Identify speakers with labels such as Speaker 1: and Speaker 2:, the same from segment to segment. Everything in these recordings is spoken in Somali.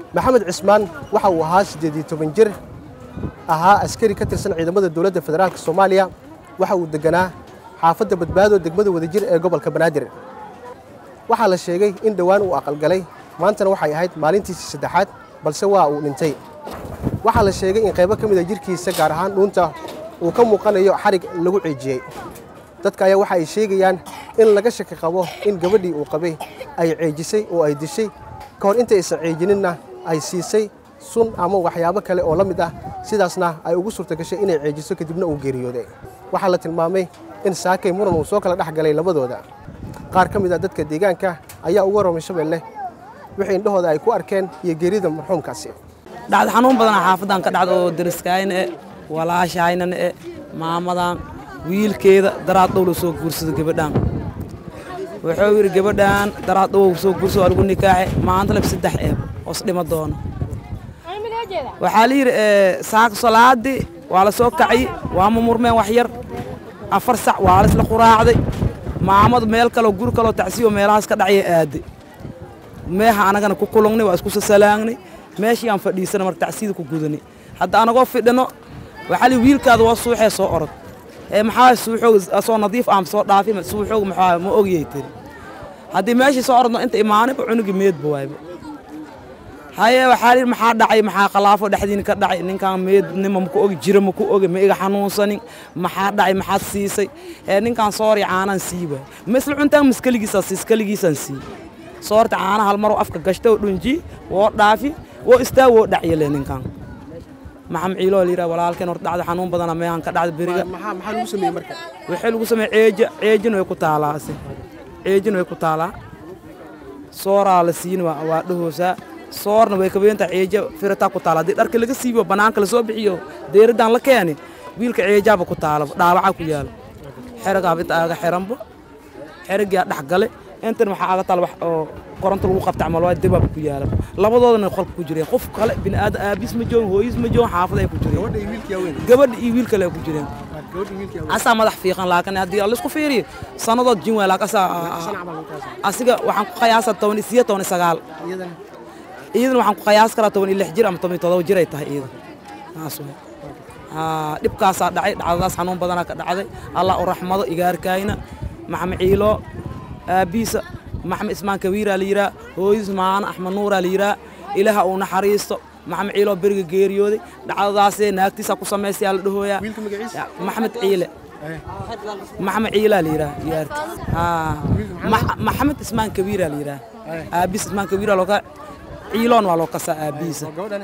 Speaker 1: maxamed cismaan waxa uu ahaa siddeed iyo toban jir ahaa askari ka tirsan ciidamada dowladda federaalka soomaaliya waxa uu deganaa xaafadda badbaado degmada wadajir ee gobolka banaadir waxaa la sheegay in dhowaan uu aqalgalay maantana waxay ahayd maalintiisii saddexaad balse waa uu dhintay waxaa la sheegay in qaybo ka mid a jirkiisa gaar ahaan dhuunta uu ka muuqanayo xarig lagu ceejiyey dadka ayaa waxa ay sheegayaan in laga shaki qabo in gabadhii uu qabay ay ceejisay oo ay dishay ka hor intaysan ceejininna ay siisay sun ama waxyaabo kale oo la mid ah sidaasna ay ugu suurta gashay inay ceejiso kadibna uu geeriyooday waxaa la tilmaamay in saakay muran uu soo kala dhex galay labadooda qaar ka mid a dadka deegaanka ayaa uga warramay shabeelle wixii indhahooda ay ku arkeen iyo geerida marxuumkaasi
Speaker 2: dhacdo xanuun badanaa xaafadan ka dhacda oo dariskayna e walaashahaynana e maamadan wiilkeeda daraad dhow la soo guursado gabadhaan wuxuu yidhi gabadhaan daraad dhow soo guursado waa lagu nikaaxe maanta lab saddex eeb hoos dhima doono waxaa la yidhi saaka salaadii waa la soo kacay waa mumurmeen wax yar afar sac waa la isla quraacday maamadu meel kaleo guri kaloo tacsiyo meelahaas ka dhacya aaday meeha anagana ku kulungnay waa isku sasalaagnay meeshii aan fadhiisana marka tacsiyada ku gudanay hadda anagoo fidhino waxaa lii wiilkaada waa suuxee soo orod ee maxaa suuxoog asoo nadiif aan soo dhaafi suuxoog maxaa ma ogiyay tiri haddii meeshii soo orodno inta imaanayba cunugi meedba waayba haye waxaa lii maxaa dhacay maxaa khalaafo dhexdiina ka dhacay ninkaan meednima maku ogi jira maku ogi ma iga xanuunsanin maxaa dhacay maxaad siisay ee ninkaan soori caanaan sii waay ma isla cuntaan maskaligiisaan sii iskaligiisaan sii soorta caanaha hal maroo afka gashta oo dhunji woo dhaafi woo istaag woo dhacyale ninkaan maxam ciiloo la yidhaha walaalkeen hor dhacda xanuun badana meehan ka dhacda beriga
Speaker 1: maxaa lagu sameeyey marka
Speaker 2: waxay lagu sameeye ceeja ceejina way ku taalaa ase ceejina way ku taalaa sooraa la siin waa waa dhahoosaa soorna way kabeenta ceeja firataa ku taala haddii dharka laga siibo bannaanka lasoo bixiyo deeradaan la keeni wiilka ceejaaba ku taalaba dhaawacaa ku yaala xeragaaba inta aaga xiranba xeragaa dhex gale intan waxaa aga taal wax oo koronto lagu qabta camal waa dibaab ku yaala labadoodana qolka ku jireen qof kale bini'aadan aabiis ma joogin hooyis ma joogin xaafad ay ku jireen gabadha iyo wiil kale ay ku jireen asaa madax fiiqan laakiin haddii laisku fiiriyo sannadood jin waay laakiin asaa asiga waxaan ku qiyaasaa toban iyo sideed toban iyo sagaal iyadana waxaan ku qiyaas karaa toban iyo lix jir ama toban iyo todoba jir ay tahay iyada saas way dhibkaasaa dhacay dhacdadaas xanuun badanaa ka dhacday allah u raxmado igaarkaayna maxamed ciilo aabbiisa maxamed ismaan kawiiraa la yidhaha hooyadiis maana axmed nuuraa la yidhaha ilaaha uu naxariisto maxamed ciiloo beriga geeriyooday dhacdadaasee naagtiisaa ku samaysayaa la dhahooyaa maxamed ciile maxamed ciilaa la yidhaha diyaarta maxamed ismaan kawiiraa la yidhaha aabbiis ismaan kawiiraa looka ciiloon waa loo kasaa aabbiisa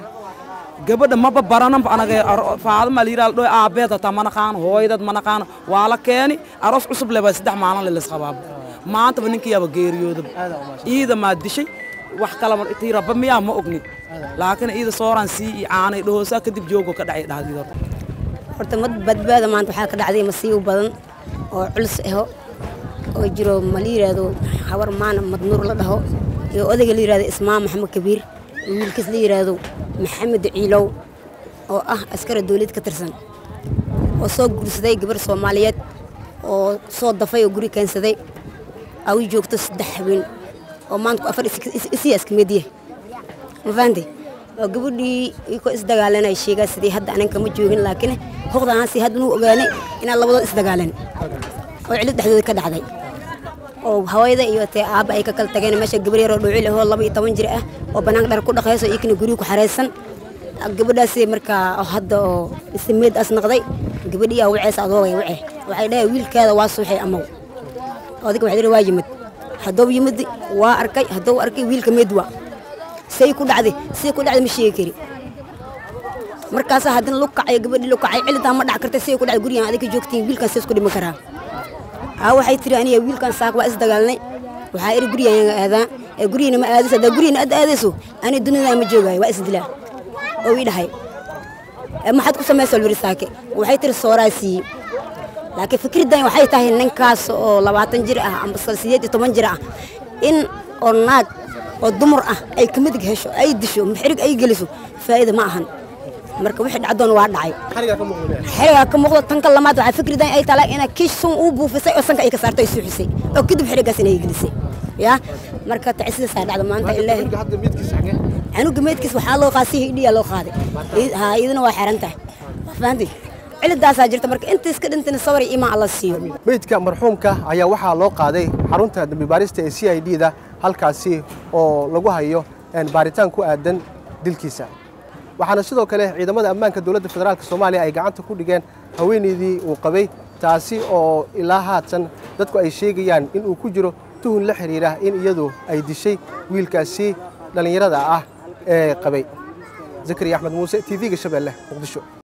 Speaker 2: gabadha maba barananba anaga faadama la yidhaha ladhoy aabbeed hataa ma naqaano hooyadad ma naqaano waa la keeni aroos cusub leba saddex maalin lelasqabaaba maantaba ninkiyaaba geeriyoodaba iida maa dishay wax kalaba tii rabba miyaa ma ogni laakiin iida sooraan sii iyo caanay dhahoosaa kadib joogo ka dhacay dhahdiid horta
Speaker 3: horta mad badbaada maanta waxaa ka dhacday masiibo badan oo culus aho oo jiro ma la yidhaahdo habar maana madnuur la dhaho iyo odayga la yidhahdo ismaan maxamed kabiir iyo wiilkiis la yidhaahdo maxamed ciilow oo ah askara dawlad ka tirsan oo soo guursaday gabar soomaaliyeed oo soo dafay oo guri keensaday awi joogto saddex habeen oo maanta afar isiya iska mid yahay ma fahanti oo gabadhii ikoo isdagaalanay sheegaa sidii hadda ananka ma joogin laakiin hoqdaansi hadda nuu ogaanay inaan labadood isdagaalan oo cilid dhexdooda ka dhacday oo hawayda iyo tee aabba ay ka kala tageen meesha gabar yaroo dhuucil ahoo laba iyo toban jir ah oo bannaanka dhar ku dhaqayso iyakana guriga ku xaraysan gabadhaasi markaa hadda oo ismeed as noqday gabadhii aa waceysa adoogay wace waxay dhahay wiilkaada waa suuxay amaw adiga waxay waa yimid hadduu yimid waa arkay hadduu arkay wiilka meed waa say ku dhacday say ku dhacday ma sheegi kari markaasaa haddana lu kacay gabadhii lu kacay cilidaa ma dhac kartay say ku dhacday gurigaan adiga joogtiin wiilkan say isku dhiman karaa aa waxay tiri aniga wiilkan saak waa isdagaalnay waxaa iri gurigaan aadaan ee gurigina ma aadayso haddaa gurigina aad aadayso ani duniyadaa ma joogaayo waa isdilaa oo ii dhahay maxaad ku samaysa lwiri saake waxay tiri sooraa siiye laakiin fikraddan waxay tahay ninkaas oo labaatan jir ah amba sideed iyo toban jir ah in oo naag oo dumar ah ay ka midig hesho ay disho xirig ay geliso faa'iida ma ahan marka wixii dhacdoon waa dhacay xirigaa ka muuqdo tanka lamaad waxaa fikraddan ay tahay inay kiish sun uu buufisay oo sanka ay ka saartay ay suuxisay oo kadib xirigaas inay gelisay ya marka tacisidaasaa dhacda maanta ilaahi canuga meydkiis waxaa loo qaaday si hidhiyaa loo qaaday ha iyaduna waa xiran tahay waa fahanti cilidaasaa jirta marka inta iska dhintana sabri imaan alla siiyo
Speaker 1: meydka marxuumka ayaa waxaa loo qaaday xarunta dambi baarista ee c i d da halkaasi oo lagu hayo baaritaan ku aadan dilkiisa waxaana sidoo kale ciidamada ammaanka dowladda federaalk soomaaliya ay gacanta ku dhigeen haweenaydii uu qabay taasi oo ilaa haatan dadku ay sheegayaan in uu ku jiro tuhun la xidhiira in iyadu ay dishay wiilkaasi dhallinyarada ah ee qabay zakariya axmed muuse t v-ga shabeelle muqdisho